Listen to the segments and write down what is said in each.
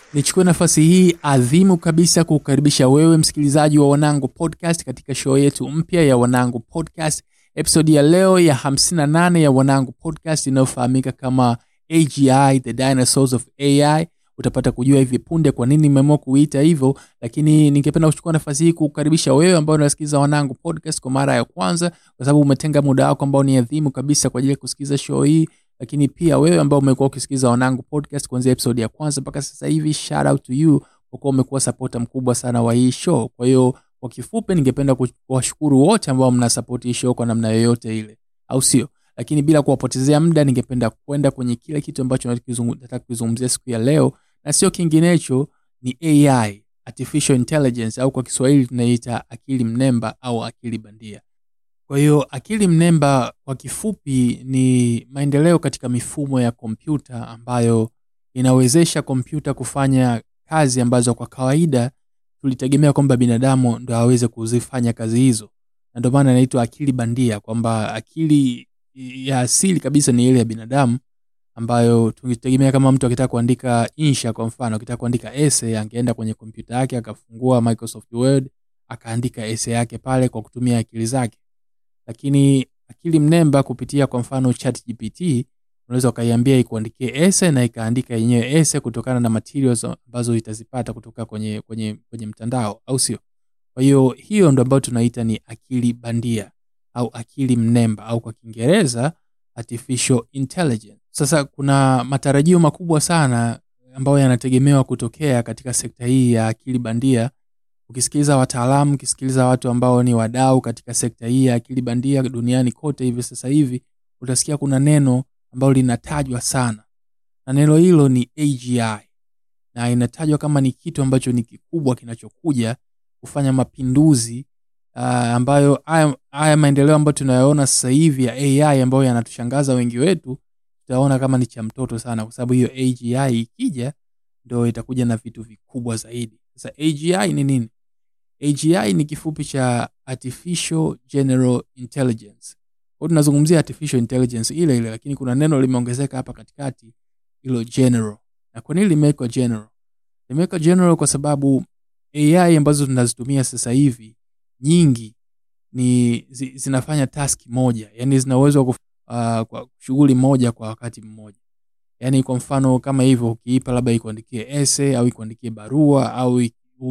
nichukue nafasi hii adhimu kabisa kukukaribisha wewe msikilizaji wa wanangu podcast katika show yetu mpya ya wanangu podcast episodi ya leo ya 58 ya wanangu podcast inayofahamika kama agi the dinosaurs of ai utapata kujua hivi punde kwa nini nimeamua kuita hivyo lakini ningependa kuchukua nafasi hii kukukaribisha wewe ambao unasikiliza wanangu podcast kwa mara ya kwanza kwa sababu umetenga muda wako ambao ni adhimu kabisa kwa ajili ya kusikiliza show hii lakini pia wewe ambao umekuwa ukisikiliza wanangu podcast kuanzia episode ya kwanza mpaka sasa hivi shout out to you kwa kuwa umekuwa sapota mkubwa sana wa hii show kwa hiyo kwa kifupi ningependa kuwashukuru wote ambao mnasapoti hii show kwa namna yoyote ile au sio lakini bila kuwapotezea muda ningependa kwenda kwenye kile kitu ambacho nataka kukizungumzia siku ya leo na sio kinginecho ni ai artificial intelligence au kwa kiswahili tunaita akili mnemba au akili bandia kwa hiyo akili mnemba kwa kifupi ni maendeleo katika mifumo ya kompyuta ambayo inawezesha kompyuta kufanya kazi ambazo kwa kawaida tulitegemea kwamba binadamu ndo aweze kuzifanya kazi hizo na ndio maana inaitwa akili bandia kwamba akili ya asili kabisa ni ile ya binadamu ambayo tungetegemea kama mtu akitaka kuandika insha kwa mfano akitaka kuandika ese angeenda kwenye kompyuta yake akafungua microsoft word akaandika ese yake pale kwa kutumia akili zake lakini akili mnemba kupitia kwa mfano chat gpt unaweza ukaiambia ikuandikie ese na ikaandika yenyewe ese kutokana na materials ambazo itazipata kutoka kwenye, kwenye, kwenye mtandao au sio kwa hiyo hiyo ndo ambayo tunaita ni akili bandia au akili mnemba au kwa kiingereza artificial intelligence sasa kuna matarajio makubwa sana ambayo yanategemewa kutokea katika sekta hii ya akili bandia ukisikiliza wataalamu ukisikiliza watu ambao ni wadau katika sekta hii ya akili bandia duniani kote hivi sasa hivi utasikia kuna neno ambalo linatajwa sana na neno hilo ni agi na inatajwa kama ni kitu ambacho ni kikubwa kinachokuja kufanya mapinduzi uh, ambayo haya maendeleo ambayo tunayaona sasa hivi ya ai ambayo yanatushangaza wengi wetu tutaona kama ni cha mtoto sana kwa sababu hiyo agi ikija ndo itakuja na vitu vikubwa zaidi sasa agi ni nini agi ni kifupi cha artificial general intelligence kwao tunazungumzia artificial intelligence ile ile lakini kuna neno limeongezeka hapa katikati hilo general na kwa nini limewekwa general limewekwa general kwa sababu ai ambazo tunazitumia sasa hivi nyingi ni zi, zinafanya task moja yani zina uwezo wa uh, kwa shughuli moja kwa wakati mmoja yaani kwa mfano kama hivyo ukiipa labda ikuandikie ese au ikuandikie barua au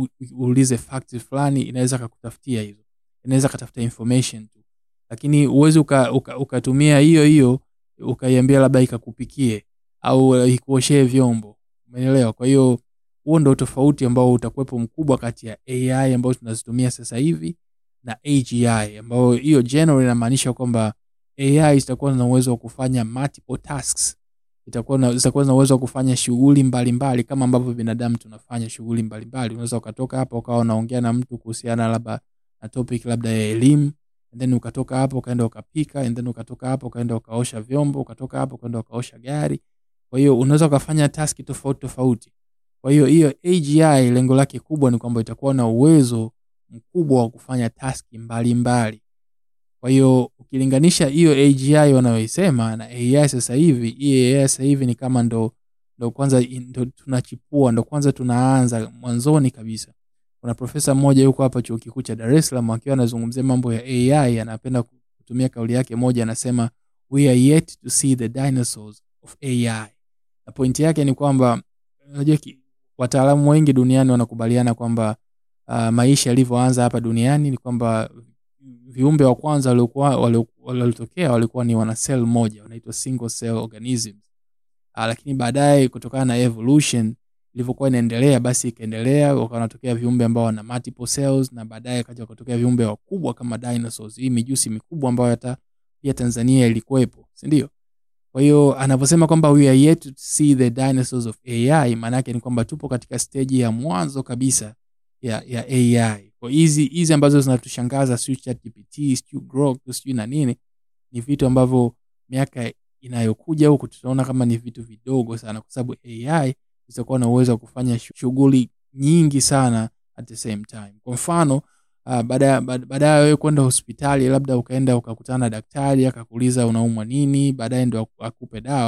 uulize fact fulani inaweza kakutafutia hizo inaweza katafuta information tu lakini uwezi ukatumia uka, uka, uka hiyo hiyo ukaiambia labda ikakupikie au ikuoshee vyombo umeelewa kwa hiyo huo ndo tofauti ambao utakuwepo mkubwa kati ya ai ambayo tunazitumia sasa hivi na agi ambayo hiyo general inamaanisha kwamba ai zitakuwa na uwezo wa kufanya multiple tasks itakuwa zitakuwa na uwezo wa kufanya shughuli mbalimbali kama ambavyo binadamu tunafanya shughuli mbalimbali unaweza ukatoka hapa ukawa unaongea na mtu kuhusiana labda na topic labda ya elimu and then ukatoka hapo ukaenda ukapika and then ukatoka hapo ukaenda ukaosha vyombo ukatoka hapo ukaenda ukaosha gari kwa hiyo unaweza ukafanya taski tofauti tofauti kwa hiyo hiyo agi lengo lake kubwa ni kwamba itakuwa na uwezo mkubwa wa kufanya taski mbalimbali kwa hiyo ukilinganisha hiyo agi wanayoisema na ai sasa hivi hii ai sasa hivi ni kama ndo ndo kwanza ndo tunachipua ndo kwanza tunaanza mwanzoni kabisa kuna profesa mmoja yuko hapa chuo kikuu cha dar es salaam akiwa anazungumzia mambo ya ai anapenda kutumia kauli yake moja anasema we are yet to see the dinosaurs of ai na pointi yake ni kwamba unajua wataalamu wengi duniani wanakubaliana kwamba uh, maisha yalivyoanza hapa duniani ni kwamba viumbe wa kwanza waliotokea walikuwa ni wana cell moja wanaitwa single cell organisms uh, lakini baadaye kutokana na evolution ilivyokuwa inaendelea basi ikaendelea wanatokea viumbe ambao wana multiple cells na baadaye kaja wakatokea viumbe wakubwa kama dinosaurs hii mijusi mikubwa ambayo hata pia tanzania ilikuwepo sindio kwa hiyo anavyosema kwamba we are yet to see the dinosaurs of ai maanaake ni kwamba tupo katika steji ya mwanzo kabisa ya, ya ai kwa hizi hizi ambazo zinatushangaza siu chatgpt siu grok siu na nini ni vitu ambavyo miaka inayokuja huku tutaona kama ni vitu vidogo sana kwa sababu ai itakuwa na uwezo wa kufanya shughuli nyingi sana at the same time kwa mfano uh, baada ya wewe kwenda hospitali labda ukaenda ukakutana na daktari akakuuliza unaumwa nini baadaye ndo akupe dawa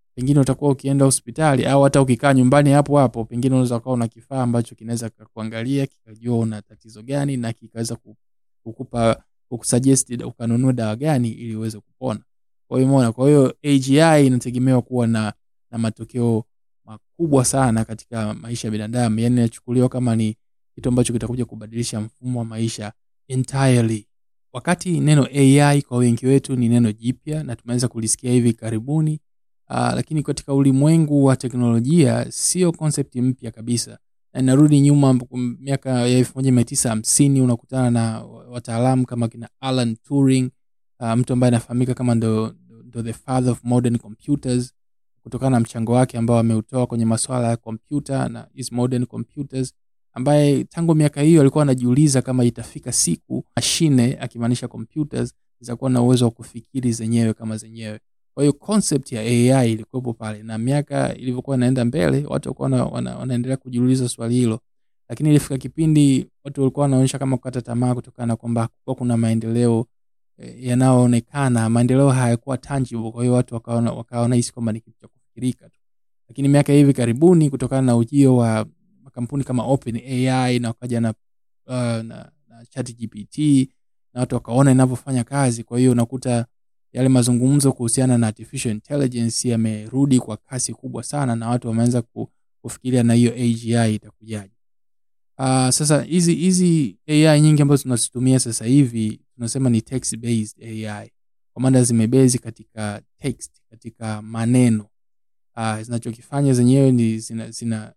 pengine utakuwa ukienda hospitali au hata ukikaa nyumbani hapo hapo pengine unaweza ukawa una kifaa ambacho kinaweza kuangalia kikajua una tatizo gani na kikaweza ku- kukupa kukusuggest ukanunua dawa gani ili uweze kupona kwa hiyo umeona kwa hiyo agi inategemewa kuwa na na matokeo makubwa sana katika maisha ya binadamu yani inachukuliwa kama ni kitu ambacho kitakuja kubadilisha mfumo wa maisha entirely wakati neno ai kwa wengi wetu ni neno jipya na tumeweza kulisikia hivi karibuni uh, lakini katika ulimwengu wa teknolojia sio concept mpya kabisa na inarudi nyuma m- miaka ya elfu moja mia tisa hamsini unakutana na wataalamu kama kina alan turing uh, mtu ambaye anafahamika kama ndo, ndo the father of modern computers kutokana na mchango wake ambao ameutoa kwenye masuala ya kompyuta na hizi modern computers ambaye tangu miaka hiyo alikuwa anajiuliza kama itafika siku mashine akimaanisha computers zitakuwa na uwezo wa kufikiri zenyewe kama zenyewe kwa hiyo concept ya ai ilikuwepo pale na miaka ilivyokuwa inaenda mbele watu walikuwa wana, wana, wanaendelea kujiuliza swali hilo lakini ilifika kipindi watu walikuwa wanaonyesha kama kukata tamaa kutokana na kwamba hakukuwa kuna maendeleo eh, yanayoonekana maendeleo hayakuwa tangible kwa hiyo watu wakaona wakaona hisi kwamba ni kitu cha kufikirika tu lakini miaka hivi karibuni kutokana na ujio wa makampuni kama open ai na wakaja na, uh, na, na chat gpt na watu wakaona inavyofanya kazi kwa hiyo unakuta yale mazungumzo kuhusiana na artificial intelligence yamerudi kwa kasi kubwa sana na watu wameanza ku- kufikiria na hiyo agi itakujaje uh, sasa hizi hizi ai nyingi ambazo tunazitumia sasa hivi tunasema ni text based ai kwa maana zimebezi katika text katika maneno uh, zinachokifanya zenyewe ni zina, zina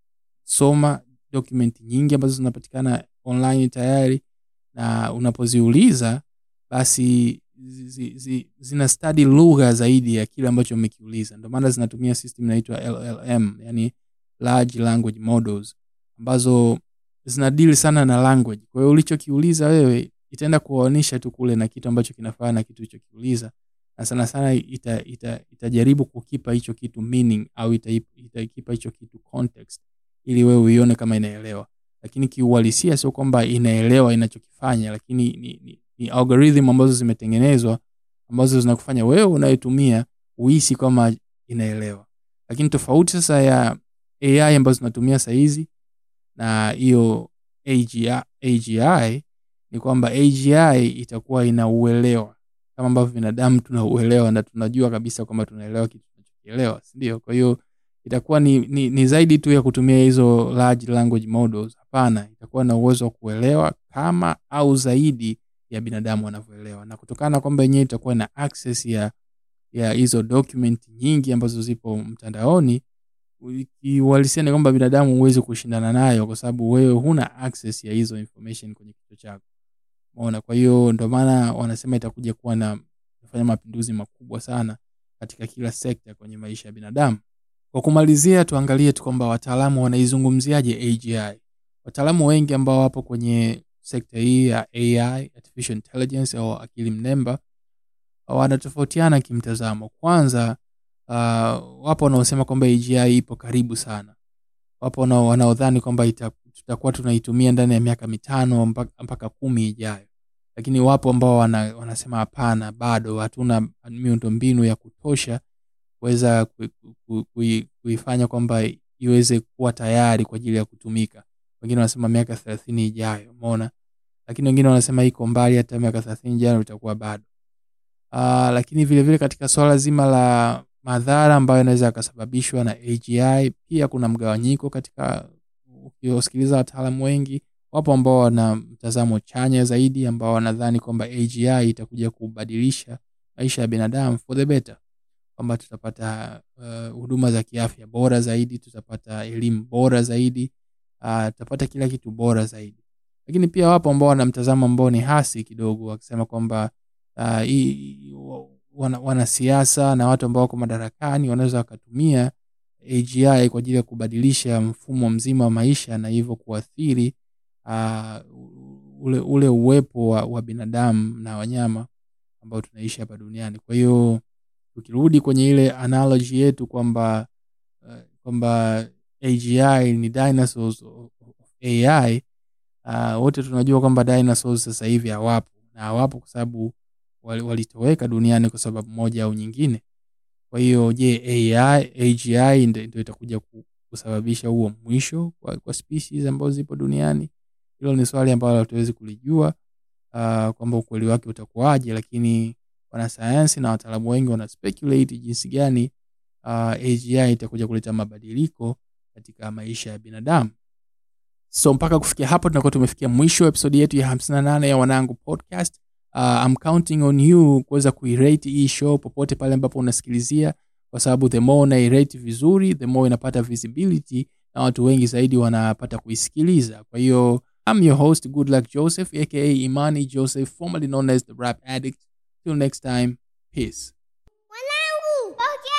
soma document nyingi ambazo zinapatikana online tayari na unapoziuliza basi zi, zi, zi, zina study lugha zaidi ya kile ambacho umekiuliza ndio maana zinatumia system inaitwa llm yani large language models ambazo zinadili sana na language kwa hiyo ulichokiuliza wewe itaenda kuwaonyesha tu kule na kitu ambacho kinafaa na kitu ulichokiuliza na sana sana ita, ita, itajaribu kukipa hicho kitu meaning au ita- itakipa hicho kitu context ili wewe uione kama inaelewa lakini kiuhalisia sio kwamba inaelewa inachokifanya lakini ni, ni, ni algorithm ambazo zimetengenezwa ambazo zinakufanya wewe unayetumia uhisi kama inaelewa lakini tofauti sasa ya ai ambazo tunatumia sahizi na hiyo AGI, agi ni kwamba agi itakuwa inauelewa kama ambavyo binadamu tunauelewa na tunajua kabisa kwamba tunaelewa kitu tunachokielewa sindio kwa hiyo itakuwa ni, ni, ni zaidi tu ya kutumia hizo large language models hapana itakuwa na uwezo wa kuelewa kama au zaidi ya binadamu wanavyoelewa na kutokana na kwamba yenyewe itakuwa na access ya ya hizo document nyingi ambazo zipo mtandaoni kiuhalisia ni kwamba binadamu huwezi kushindana nayo kwa sababu wewe huna access ya hizo information kwenye kichwa chako umeona kwa hiyo ndio maana wanasema itakuja kuwa na kufanya mapinduzi makubwa sana katika kila sekta kwenye maisha ya binadamu kwa kumalizia tuangalie tu kwamba wataalamu wanaizungumziaje agi wataalamu wengi ambao wapo kwenye sekta hii ya ai artificial intelligence au akili mnemba wanatofautiana kimtazamo kwanza uh, wapo wanaosema kwamba agi ipo karibu sana wapo wana- wanaodhani kwamba ita- tutakuwa tunaitumia ndani ya miaka mitano mpaka, mpaka kumi ijayo lakini wapo ambao wana, wanasema hapana bado hatuna miundo mbinu ya kutosha kuweza ku- ku- kui- kuifanya kwamba iweze kuwa tayari kwa ajili ya kutumika wengine wanasema miaka thelathini ijayo umeona lakini wengine wanasema iko mbali hata miaka thelathini ijayo itakuwa bado uh, lakini vile vile katika swala zima la madhara ambayo yanaweza yakasababishwa na agi pia kuna mgawanyiko katika ukiwasikiliza wataalamu wengi wapo ambao wana mtazamo chanya zaidi ambao wanadhani kwamba agi itakuja kubadilisha maisha ya binadamu for the better kwamba tutapata uh, huduma za kiafya bora zaidi tutapata elimu bora zaidi uh, tutapata kila kitu bora zaidi lakini pia wapo ambao wana mtazamo ambao ni hasi kidogo wakisema kwamba uh, hii- wana- wanasiasa na watu ambao wako madarakani wanaweza wakatumia agi kwa ajili ya kubadilisha mfumo mzima wa maisha na hivyo kuathiri uh, ule, ule uwepo wa, wa binadamu na wanyama ambao tunaishi hapa duniani kwa hiyo tukirudi kwenye ile analogy yetu kwamba uh, kwamba agi ni dinosaurs of ai uh, wote tunajua kwamba dinosaurs sasa hivi hawapo na hawapo kwa sababu wali- walitoweka duniani kwa sababu moja au nyingine kwa kwa hiyo je AI, AGI ndo ndo itakuja ku- kusababisha huo mwisho kwa, kwa species ambazo zipo duniani hilo ni swali ambalo hatuwezi kulijua uh, kwamba ukweli wake utakuwaje lakini wanasayansi na wataalamu wengi wana speculate jinsi gani uh, AGI itakuja kuleta mabadiliko katika maisha ya binadamu so mpaka kufikia hapo tunakuwa tumefikia mwisho wa episodi yetu ya 58 ya wanangu podcast uh, I'm counting on you kuweza kuirate hii show popote pale ambapo unasikilizia kwa sababu the more unairate vizuri the more inapata visibility na watu wengi zaidi wanapata kuisikiliza kwa hiyo I'm your host good luck joseph aka imani joseph formerly known as the rap addict till next time peace Wanangu, pokea